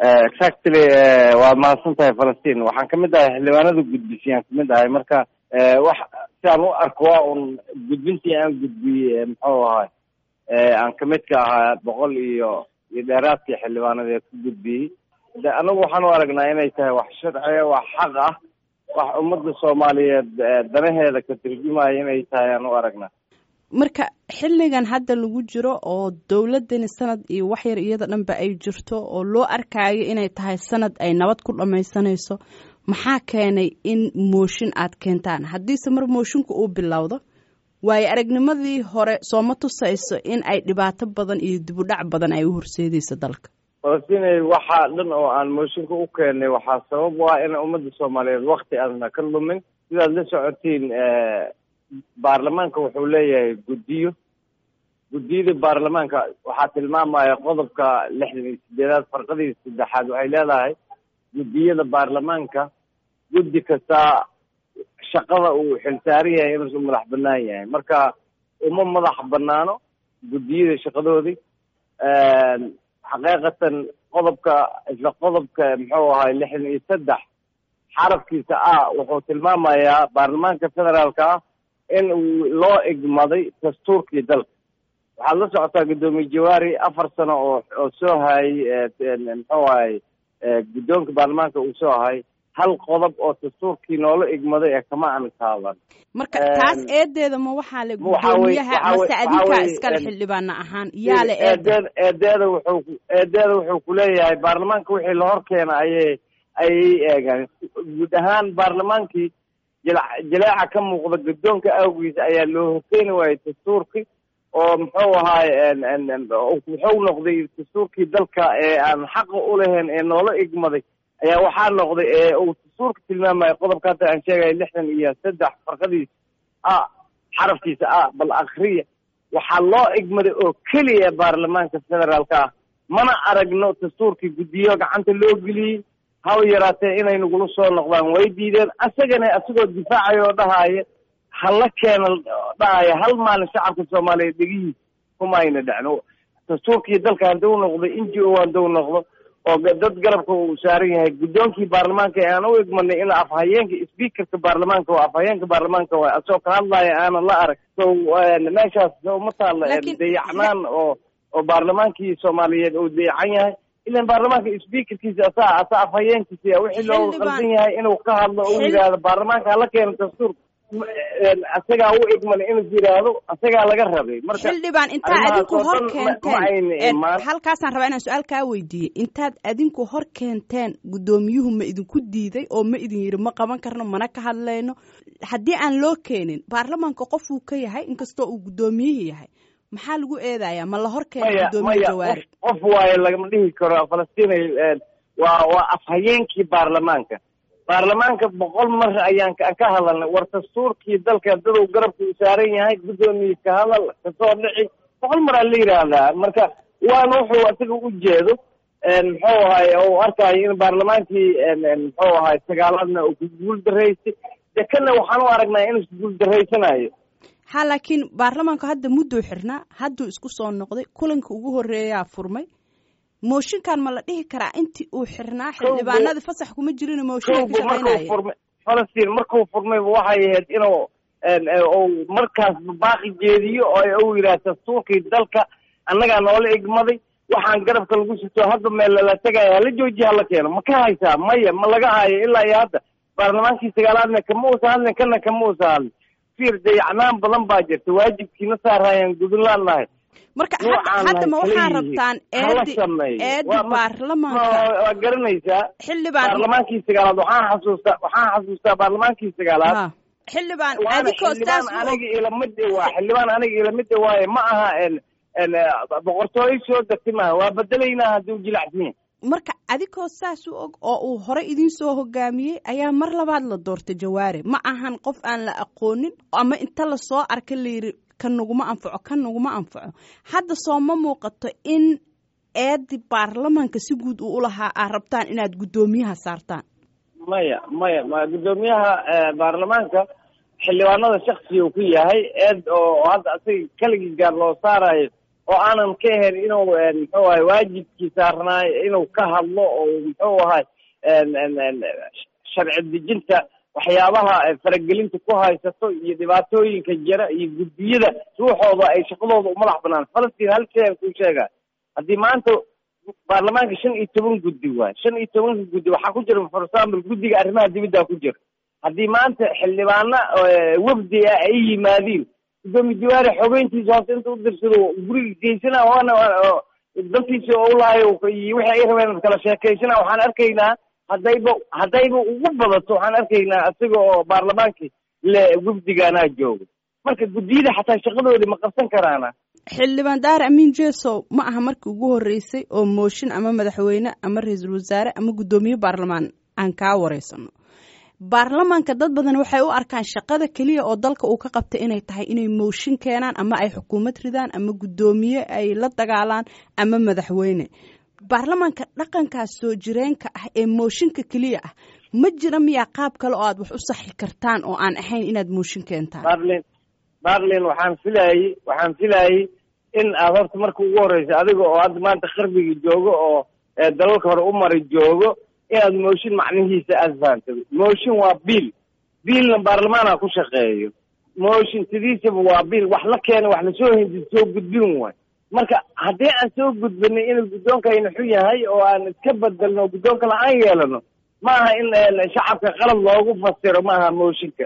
exactly waa mahadsan tahay falastiin waxaan kamid ahay xildhibaanada gudbisiyaan kamid ahay marka wax si aan u arko waa un gudbintii aan gudbiyey muxuu ahay aan kamid ka ahaa boqol iyo iyo dheeraadkii xildhibaanadee ku gudbiyey de anagu waxaan u aragnaa inay tahay wax sharciya wax xaq ah wax ummadda soomaaliyeed danaheeda ka turjumaya inay tahay aan u aragnaa marka xilligan hadda lagu jiro oo dowladani sanad iyo wax yar iyada dhanba ay jirto oo loo arkaayo inay tahay sanad ay nabad ku dhammaysanayso maxaa keenay in mooshin aad keentaan haddiise mar mooshinka uu bilowdo waayo aragnimadii hore sooma tusayso in ay dhibaato badan iyo dibudhac badan ay u horseedayso dalka falastinay waxaa dhan oo aan mooshinka u keenay waxaa sabab u ah in ummadda soomaaliyeed wakti aadna ka lumin sidaad la socotiin baarlamaanka wuxuu leeyahay guddiyo guddiyada baarlamaanka waxaa tilmaamaya qodobka lixdan iyo sideedaad farqadii saddexaad waxay leedahay guddiyada baarlamaanka guddi kastaa shaqada uu xilsaaran yahay inuusu madax banaan yahay marka uma madax banaano guddiyada shaqadoodii xaqiiqatan qodobka isla qodobka muxuu ahay lixdan iyo saddex xarafkiisa ah wuxuu tilmaamayaa baarlamaanka federaalka ah in uu loo igmaday dastuurkii dalka waxaad la socotaa guddoomiye jawaari afar sano oo oo soo hayay muxuu ahay guddoonka baarlamaanka uu soo hayay hal qodob oo dastuurkii noola igmaday ee kama aan taaban marka taas eedeeda ma waxaa le guddoomiyaha mase adinkaa iskale xildhibaana ahaan yaa le eedeed eedeeda wuxuu eedeeda wuxuu kuleeyahay baarlamaanka wixii la hor keena ayay ayay eegaan guud ahaan baarlamaankii jila jaleeca ka muuqda guddoonka awgiisa ayaa loo horkeeni waayey dastuurkii oo muxuu ahaay wuxuu noqday dastuurkii dalka ee aan xaqa ulahayn ee noola igmaday ayaa waxaa noqday ee uu dastuurka tilmaamaya qodobka hadda aan sheegaya lixdan iyo saddex farqadiisa a xarafkiisa ah bal akriya waxaa loo igmaday oo keliya baarlamaanka federaalka ah mana aragno dastuurkii guddiyo gacanta loo geliyey haba yaraatee inay nagula soo noqdaan way diideen asagana asagoo difaacaya oo dhahaya hala keena dhahaya hal maalin shacabka soomaaliyeed dhegihiisa kuma ayna dhacno dastuurkii dalka hadduu noqdo n g o hadduu noqdo oo dad garabka uu saaran yahay guddoonkii baarlamaanka ee aan u igmanay in afhayeenka speakerka baarlamaanka waa afhayeenka baarlamaanka waa asoo ka hadlaya aanan la arag so meeshaas uma taalla dayacnaan oo oo baarlamaankii soomaaliyeed uu dayacan yahay ilan baarlamaanka speakerkiisa asaa asaa afhayeenkiisa wixii loo qaldan yahay inuu ka hadlo u yidhaahdo baarlamaanka hala keeno dastuur asagaa u igmanay inuu yidhaahdo asagaa laga rabay marka xildhibaan intaad adinku hor keenteen halkaasaan rabaa inaan su-aal kaa weydiiyey intaad adinku hor keenteen guddoomiyuhu ma idinku diiday oo ma idin yidhi ma qaban karno mana ka hadlayno haddii aan loo keenin baarlamaanka qofuu ka yahay inkastoo uu guddoomiyihii yahay maxaa lagu eedayaa ma la hor keena guddoomiye jawaari qof waayo lagama dhihi karo falastiin waa waa afhayeenkii baarlamaanka baarlamaanka boqol mar ayaan aan ka hadalnay war dastuurkii dalka dadow garabka u saaran yahay guddoomiye ka hadal kasoo dhici boqol maraa la yidhaahdaa marka waana wuxuu isaga u jeedo muxuu ahay u arkayo in baarlamaankii muxuu ahay sagaalaadna uu ku guul daraysay de kana waxaan u aragnaa inuu guul daraysanayo ha laakiin baarlamaanku hadda mudduu xirnaa hadduu isku soo noqday kulanka ugu horreeyaa furmay mooshinkan ma la dhihi karaa intii uu xirnaa xildhibaanada fasax kuma jirin mooshinka ka shaqeynaya falastiin markuu furmayba waxay ahayd inuu u markaas baaqi jeediyo oo uu yidhaha dastuurkii dalka annagaa noola igmaday waxaan garabka lagu sito hadda meel lala tegaya hala joojiya hala keeno ma ka haysaa maya ma laga hayo ilaa iyo hadda baarlamaankii sagaalaadna kama uusa hadlin kana kama uusa hadlin fiir dayacnaan badan baa jirta waajibkiina saarayaan gudunlaan nahay marka hadda ma waxaa rabtaan eedi eedi baarlamaanka waa garanaysaa xildhibaan baarlamaankii sagaalaad waxaan xasuustaa waxaan xasuustaa baarlamaankii sagaalaad xildhibaan waana adikoo xildhibaan saas aniga ilamid waa xildhibaan aniga ilamid waaye ma aha boqortooyo soo degtay maaha waa bedelaynaa haddii u jilacsan yahay marka adigoo saas u og oo uu hore idiin soo hogaamiyey ayaa mar labaad la doortay jawaare ma ahan qof aan la aqoonin ama inta lasoo arka layidhi kan naguma anfaco kan naguma anfaco hadda soo ma muuqato in eedi baarlamaanka si guud uu ulahaa aad rabtaan inaad guddoomiyaha saartaan maya maya ma guddoomiyaha baarlamaanka xildhibaanada shaksiga uu ku yahay eed oo hadda asaga keligii gaar loo saarayo oo aanan ka ahayn inuu muxuu ahay waajibkii saarnaay inuu ka hadlo oo muxuu ahay sharci dejinta waxyaabaha faragelinta ku haysato iyo dhibaatooyinka jira iyo guddiyada ruuxooda ay shaqadooda u madax banaan falastiin hal shay aan kuu sheega haddii maanta baarlamaanka shan iyo toban guddi waay shan iyo tobanka guddi waxaa ku jira for example guddiga arrimaha dibadda ku jira haddii maanta xildhibaana wafdi ah ay yimaadiin gudoomiye jawaari xogeyntiisa hoose inta u dirsado guriga geysana waana dantiisa oo ulaayo iyo wixii ay rabeen kala sheekaysana waxaan arkaynaa haddayba haddayba ugu badato waxaan arkaynaa isaga oo baarlamaankii le wafdigaanaa jooga marka guddiyada xataa shaqadoodii ma qabsan karaana xildhibaan daar amiin jesow ma aha markii ugu horreysay oo mooshin ama madaxweyne ama ra-iisul wasaare ama guddoomiye baarlamaan aan kaa wareysano baarlamaanka dad badan waxay u arkaan shaqada keliya oo dalka uu ka qabtay inay tahay inay mooshin keenaan ama ay xukuumad ridaan ama guddoomiye ay la dagaalaan ama madaxweyne baarlamaanka dhaqankaas soo jireenka ah ee mooshinka keliya ah ma jira miyaa qaab kale oo aad wax u saxi kartaan oo aan ahayn inaad mooshin keentaan barlin barlin waxaan filayey waxaan filayey in aad horta marka ugu horreysa adiga oo hadda maanta qarbiga joogo oo dalalka hore u mari joogo inaad mooshin macnihiisa aada fahamtay mooshin waa biil biilna baarlamaana ku shaqeeyo mooshin sidiisaba waa biil wax la keena wax lasoo hindi soo gudbin waay marka haddii aan soo gudbinay inuu guddoonkayna xun yahay oo aan iska bedelno guddoonka la-aan yeelano ma aha in shacabka qalad loogu fasiro maaha mooshinka